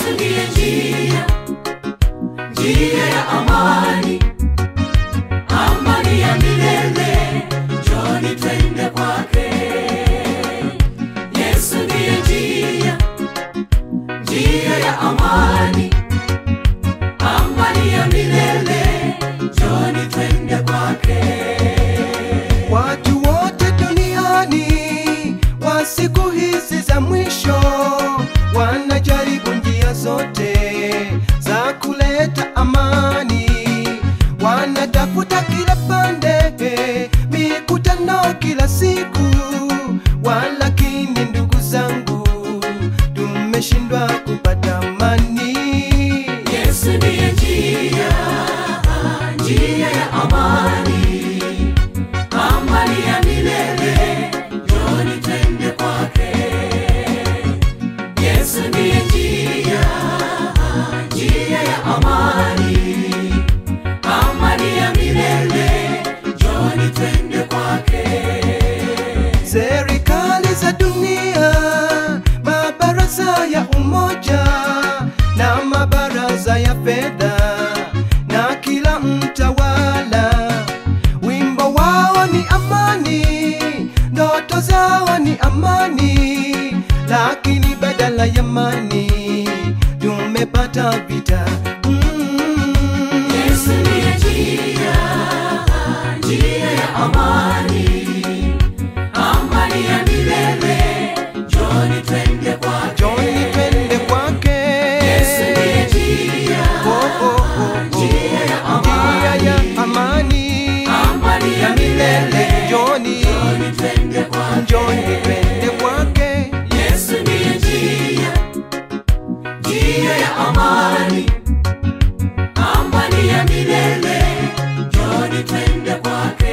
Yesu ndiye njia, njia ya amani, amani ya milele. Njoni twende kwake. Yesu ndiye njia, njia ya amani, amani ya milele. Njoni twende kwake. Watu wote duniani wa siku hizi za mwisho wanajaribu njia zote za kuleta amani, wanatafuta kila pande, mikutano kila siku, walakini ndugu zangu, tumeshindwa kupata amani. Yesu ndiye njia, njia ya amani, amani ya milele. Njoni twende kwake. Yesu ndiye njia, njia ya amani, amani ya milele. Njoni twende kwake. Serikali za dunia, mabaraza ya umoja na mabaraza ya fedha na kila mtawala, wimbo wao ni amani, ndoto zao ni amani, lakini badala ya amani tumepata vita. Mm. Yesu ndiye njia, njia ya amani, amani ya milele. Njoni twende kwake. Njoni twende kwake. Yesu ndiye njia, Oh, oh, oh, oh. njia ya Njia amani, ya amani amani ya milele. Njoni, Njoni twende kwake. njoni twende kwake. Yesu ndiye njia, njia ya amani, amani ya milele. Njoni twende kwake.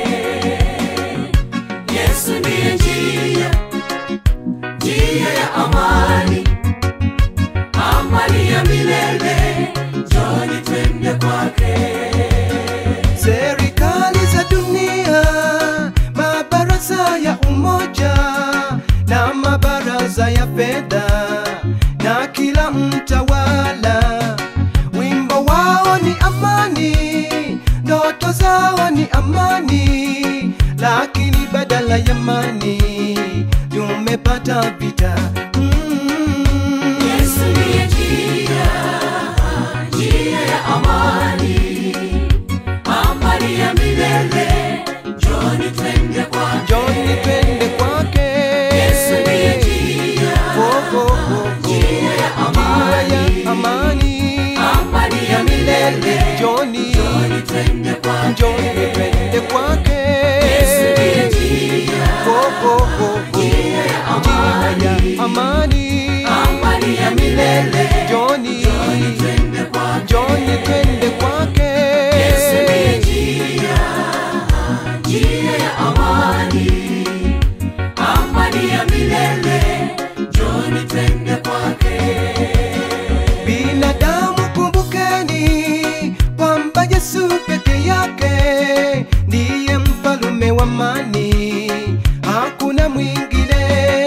Yesu ndiye njia, njia ya amani, amani ya milele. Njoni twende kwake. Serikali za dunia, mabaraza ya umoja na mabaraza ya fedha na kila mtawala, wimbo wao ni amani, ndoto zao ni amani, lakini badala ya amani tumepata vita. Mm. Yesu ndiye njia, njia ya amani, amani ya milele. Njoni twende kwake. Njoni twende kwake. Yesu ndiye njia, Oh, oh, oh, oh. njia ya Njia ya amani, amani amani ya milele. Njoni, Njoni twende kwake. njoni twende kwake. Yesu ndiye njia, Oh, oh, oh, oh. njia ya Njia ya amani amani ya milele. Njoni, Njoni twende kwake. njoni twende kwake. Yesu ndiye njia, njia ya amani, amani ya milele. Njoni twende kwake. Binadamu kumbukeni kwamba Yesu peke yake ndiye mfalume wa amani, hakuna mwingine.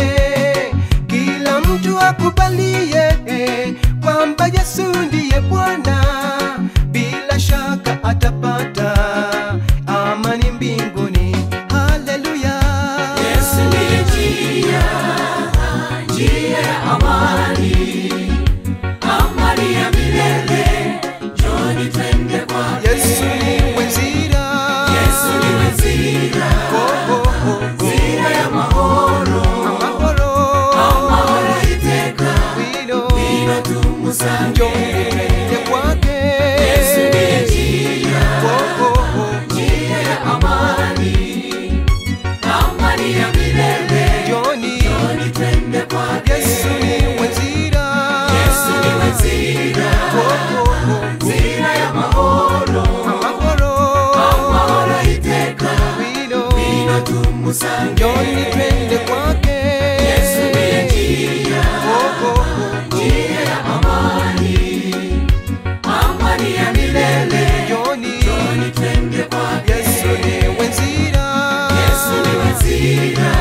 Kila mtu akubalie kwamba Yesu ndiye Bwana, bila shaka atapata amani mbinguni. Haleluya! Yesu ndiye njia, njia ya amani, amani ya milele. Njoni twende kwake. Yesu ni nzira. Yesu niwe nzira, Oh, oh, oh, oh. nzira ya mahoro, Amahoro. amahoro iteka. Wino. Wino tumusange. Njoni twende kwake. Yesu ndiye njia, Oh, oh, oh, oh. njia ya amani, amani ya milele. Njoni. Njoni twende kwake. Yesu ni nzira. Yesu niwe nzira, Oh, oh, oh, oh. nzira ya mahoro, Amahoro. amahoro iteka. Wino. Wino tumusange. Njoni twende kwake. Yesu ndiye njia, Oh, oh, oh. njia ya amani, amani ya milele. Njoni. Njoni twende kwake. Yesu ni nzira. Yesu niwe nzira,